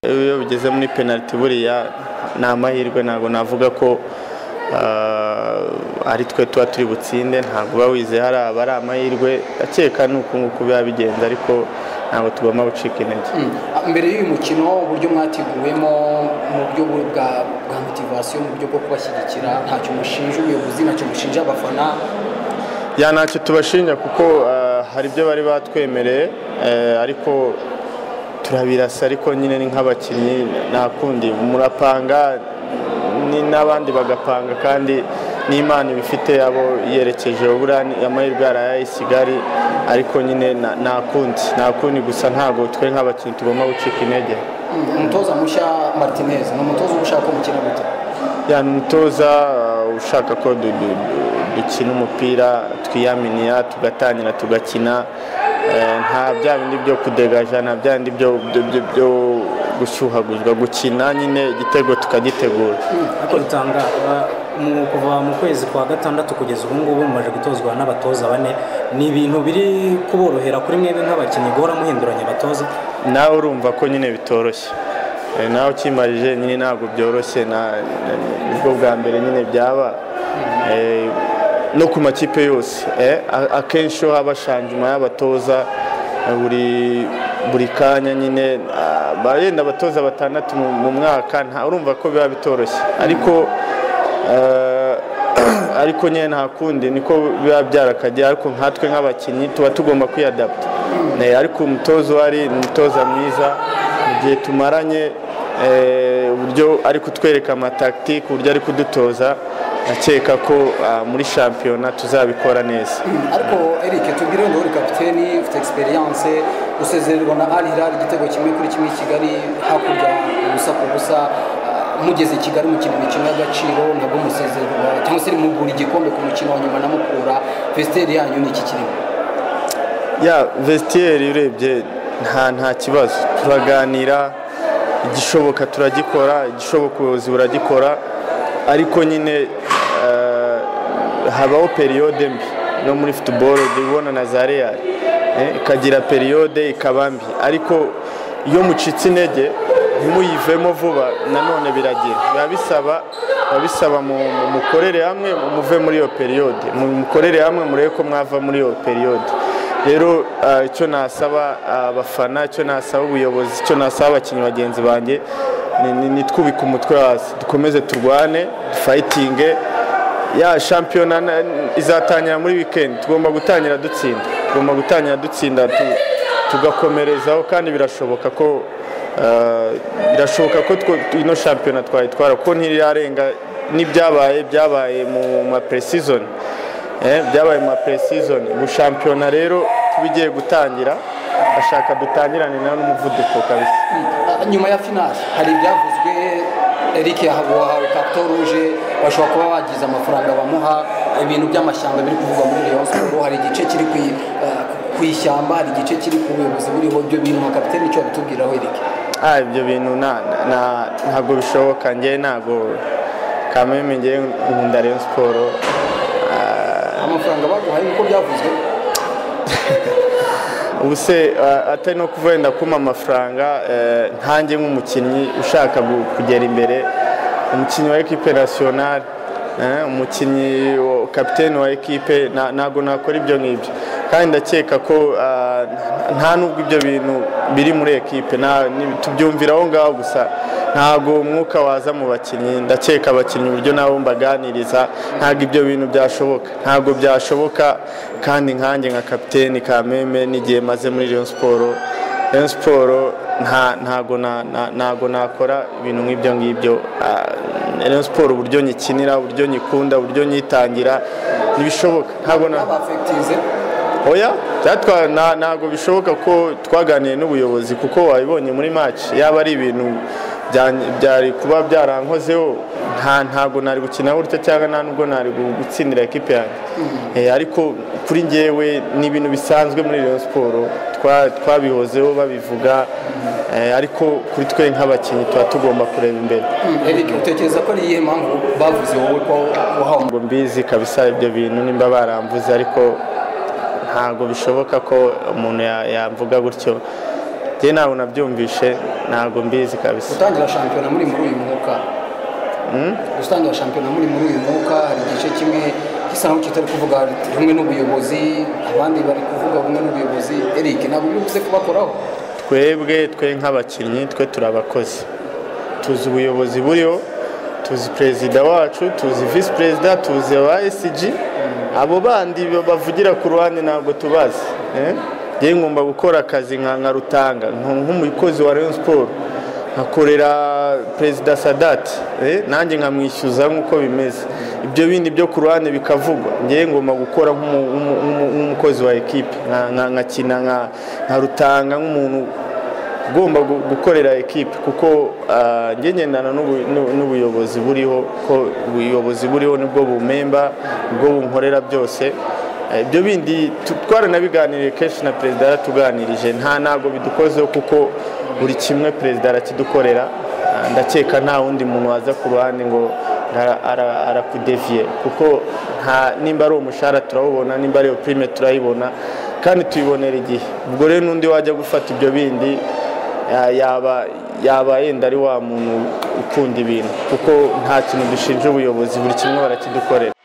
iyo bigeze muri penaliti buriya ni amahirwe ntabwo navuga ko ari twe tuba turi butsinde ntabwo uba wizeye hari aba ari amahirwe akeka ni uku nguku biba bigenze ariko ntabwo tugomba gucika intege mbere y'uyu mukino uburyo mwateguwemo mu buryo bwa motivasiyo mu buryo bwo kubashyigikira ntacyo mushinja ubuyobozi ntacyo mushinja abafana ya ntacyo tubashinja kuko hari ibyo bari batwemereye ariko turabirasa ariko nyine ni nk'abakinnyi ntakundi murapanga n'abandi bagapanga kandi n'imana ibifite abo yerekeje buriya amahirwe yarayaye i kigali ariko nyine nta kundi nta kundi gusa ntabwo twe nk'abakinnyi tugomba gucika intege umutoza mushya martinez ni umutoza uba ushaka umukino muto ya ni umutoza ushaka ko dukina umupira twiyaminiya tugatangira tugakina nta bya bindi byo kudegaja nta bya bindi byo gushyuhaguzwa gukina nyine igitego tukagitegura ariko rutanga mu- kuva mu kwezi kwa gatandatu kugeza ubu ngubu mumaze gutozwa n'abatoza bane ni ibintu biri kuborohera kuri mwebwe nk'abakinnyi guhora muhinduranya abatoza nawe urumva ko nyine bitoroshye Eh, nawe ukimarije nyine ntabwo byoroshye na- na- nibwo bwa mbere nyine byaba Eh, no ku makipe yose eh, a- akenshi ho haba shanjuma y'abatoza eh, buri buri kanya nyine ah, ba- yenda abatoza batandatu mu mu mwaka nta urumva ko biba bitoroshye ariko eh, ariko nyine nta kundi niko biba byarakajya ariko nkatwe nk'abakinnyi tuba tugomba kwiyadaputa Eh, ariko umutoza wari ni umutoza mwiza mu gihe tumaranye eh, uburyo ari kutwereka amatakitike uburyo ari kudutoza ndakeka ko ah, muri shampiyona tuzabikora neza ariko eric tubwire wenda uri kapiteni ufite egisperiyanse usezererwa na ari hirari igitego kimwe kuri kimwe i kigali hakurya ubusa ku busa Ah, mugeze i kigali mukina imikino y'agaciro ntabwo musezererwa cyangwa se mugura igikombe ku mukino wa nyuma na mukura vesiteri yanyu ni iki kirimo ya vesitiyeri urebye nta nta kibazo turaganira igishoboka turagikora igishoboka ubuyobozi buragikora ariko nyine eh, habaho periyode mbi no muri futuboro ujya ubona na za reyari eh, ikagira periyode ikaba mbi ariko iyo mucitse intege ntimuyivemo vuba nanone biragira biba bisaba biba bisaba mu- mu- mukorere hamwe muve muri iyo periyode mu- mukorere hamwe murebe ko mwava muri iyo periyode rero ah, icyo nasaba abafana icyo nasaba ubuyobozi icyo nasaba abakinnyi bagenzi banjye ni- ni- ni twubike umutwe hasi dukomeze turwane dufayitinge ya shampiyona na- izatangira muri wikendi tugomba gutangira dutsinda tugomba gutangira dutsinda tu- tugakomerezaho kandi birashoboka ko ah, birashoboka ko two- ino shampiyona twayitwara kuko ntirarenga n'ibyabaye byabaye mu ma pre-season Eh, byabaye ma pre-season ubu shampiyona rero tuba igiye gutangira ashaka dutangirane nayo n'umuvuduko kabisa Ah, nyuma ya finali hari ibyavuzwe eric yahawe kato ruje bashobora kuba bagize amafaranga bamuha ibintu by'amashyamba biri kuvugwa muri rayon siporo hari igice kiri ku i- ah, ku ishyamba hari igice kiri ku buyobozi buriho ibyo bintu nka kapitene icyo bitubwiraho eric ah ibyo bintu na- na- ntabwo bishoboka njye ntabwo kameme njye nkunda Rayon Sport amafaranga baguhaye nkuko byavuzwe ubu se ah, atari no kuva wenda kuma amafaranga eh, ntanjye nk'umukinnyi ushaka gu- kugera imbere umukinnyi wa ekipe nasiyonari eh, umukinnyi wa- kapiteni wa ekipe na- ntabwo nakora ibyo ngibyo kandi ndakeka ko ah, nta nubwo ibyo bintu biri muri ekipe nta- ni- tubyumvira aho ngaho gusa ntabwo umwuka waza mu bakinnyi ndakeka abakinnyi uburyo nabo mbaganiriza ntabwo ibyo bintu byashoboka ntabwo byashoboka kandi nkanjye nka kapiteni kameme n'igihe maze muri Rayon Sport Rayon Sport nta- ntago na- na- ntago nakora ibintu nk'ibyo ngibyo Ah, Rayon Sport uburyo nyikinira uburyo nyikunda uburyo nyitangira ntibishoboka ntabwo na abafekitize oya byatwa nta- ntabwo bishoboka ko twaganiye n'ubuyobozi kuko wabibonye muri match yaba ari ibintu bya- byari kuba byarankozeho nta ntabwo nari gukina gutya cyangwa nta nubwo nari gu- gutsindira ekipe yanjye Eh, ariko kuri njyewe ni ibintu bisanzwe muri Rayon Sport twa- twabihozeho babivuga eh, ariko kuri twe nk'abakinnyi tuba tugomba kureba imbere eric utekereza ko ari iyihe mpamvu bavuze wowe ko wahawe ngo mbizi kabisa ibyo bintu nimba baramvuze ariko ntabwo bishoboka ko umuntu ya- yamvuga gutyo njye ntabwo nabyumvishe ntabwo mbizi kabisa gutangira shampiyona muri muri uyu mwuka gutangira shampiyona muri muri uyu mwuka hari igice kimwe gisa nk'aho kitari kuvuga rumwe n'ubuyobozi abandi bari kuvuga rumwe n'ubuyobozi eric ntabwo bibuze kubakoraho twebwe twe nk'abakinnyi twe turabakozi tuzi ubuyobozi buriho tuzi perezida wacu tuzi visi perezida tuzi aba esiji abo bandi bavugira ku ruhande ntabwo tubazi eh? njyewe ngomba gukora akazi nka nka rutanga nk- nk'umukozi wa rayon siporo nkakorera perezida sadati eh? nanjye nkamwishyuza nk'uko bimeze ibyo bindi byo ku ruhande bikavugwa njyewe ngomba gukora nk'umu- nk'umu- nk'umu- nk'umukozi wa ekipe nka- nka- nkakina nka- nka rutanga nk'umuntu ugomba gu- gukorera ekipe kuko ah, njye ngendana n'ubu- n'u- n'ubuyobozi buriho ko ubuyobozi buriho nibwo bumemba nibwo bunkorera byose Eh, ibyo bindi tu- twaranabiganiriye kenshi na perezida yaratuganirije nta ntabwo bidukozeho kuko buri kimwe perezida arakidukorera Ah, ndakeka nta wundi muntu waza ku ruhande ngo ara- ara- arakudeviye kuko nta nimba ari umushahara turawubona nimba ari iyo pirime turayibona kandi tuyibonera igihe ubwo rero n'undi wajya gufata ibyo bindi ya- yaba yaba yenda ari wa muntu ukunda ibintu kuko nta kintu dushinja ubuyobozi buri kimwe barakidukorera